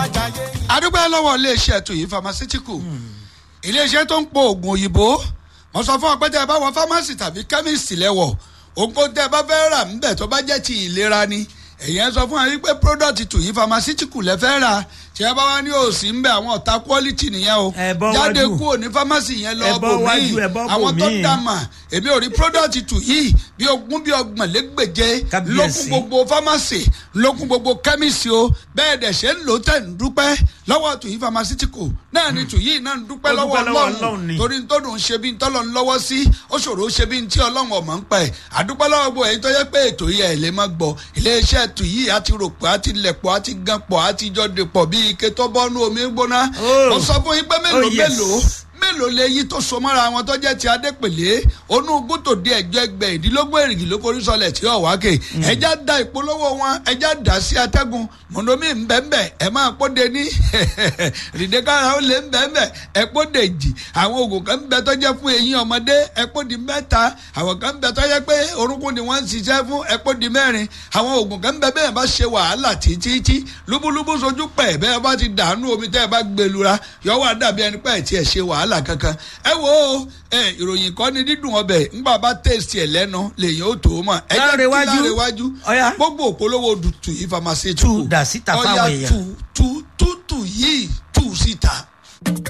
adúgbò lọ́wọ́ iléeṣẹ́ tuyi pharmaceutical iléeṣẹ́ tó ń po oògùn òyìnbó mo sọ fún ọ pé tẹ́ ẹ bá wọ pharmacy tàbí chemist lẹ́wọ̀ òǹkó tẹ́ ẹ bá fẹ́ rà ńbẹ̀ tó bá jẹ́ ti ìlera ni èyàn sọ fún wa wípé product tuyi pharmaceutical lẹ fẹ́ rà tí ẹ bá wá ní òsì ńbẹ àwọn ọ̀tá quality nìyẹn o Ẹ bọ́ jáde wájú. kúrò ní pharmacy yẹn lọ Ẹ bọ́ bò wájú, mí ẹ bọ́ bò àwọn tó mí. dá mà èmi ò rí product tuyi bí ogún bí ọgbọ̀n lẹ́gbẹ̀je Kábíyèsí. lókun gbogbo pharmacy lókun gbogbo chemist o bẹ́ẹ̀ dẹ̀ ṣe ń lò tẹ̀ ń dúpẹ́ lọ́wọ́ tuyi pharmaceutical náà ni tuyi náà ń dúpẹ́ Ó lọ́wọ́ dúpẹ́ lọ́wọ́ ọlọ́run Ọlọ́run ni. torí tó dùn ṣe bí ń tọ́lọ̀ ń lọ́wọ́ sí ó ṣòro ṣe bí ń tí ọlọ́run ọ̀mọ̀ ń pẹ́ àdúpẹ́ lọ́wọ́ gbogbo èyí tó yẹ pé ètò yìí ẹ̀ lè má gbọ́ iléeṣẹ́ tuyi àti rògbò àti lẹ̀pọ̀ àti ganpọ̀ àti jọdẹ̀pọ̀ bí ike tó bọ́nú omi gbóná Oh. mo sọ fún yín pé mélòó Oh, yes. mélòó mélòó lè yí tó so mọ́ra wọn tó jẹ́ ti adépèlé onú gútò dé ẹ̀jọ́ ẹgbẹ́ ìdílógún èrìgì ló korí sọlẹ̀ tí ò wákè ẹja da ìpolówó wọn ẹja dà sí atẹ́gùn mọ̀ndomi ńbẹ́ńbẹ́ ẹ máa pọ́de ní rìndékára ó lé ńbẹ́ńbẹ́ ẹ pọ́de jì àwọn oògùn kan ń bẹ tó jẹ́ fún eyín ọmọdé ẹ pọ́di mẹ́ta àwọn kan ń bẹ tó jẹ́ pé orúnkún ni wọ́n ń ṣiṣẹ́ fún ẹ pọ́di mẹ́rin àwọn oògùn kan ń bẹ bẹ́ẹ̀ bá ṣe wàhálà títí lúbúlúbú sojú pẹ̀ bẹ́ẹ̀ bá ti dànù omi tẹ́ ẹ bá gbẹlura yọ wà dàbí ẹni pẹ́ tí ẹ ṣe wàhálà kankan ẹ wo ẹ ìròyìn kan ní dídùn ọbẹ̀ ńgbà bá tẹ̀sí ẹ lẹ́nu lèyìn ó tó mọ̀ ẹ jẹ́ kí Lárewájú. lárewájú Ọ̀yá. gbogbo òpolówó tuyi pharmaceutical Tú dà síta fáwọn Ọ̀yá èèyàn. tú tú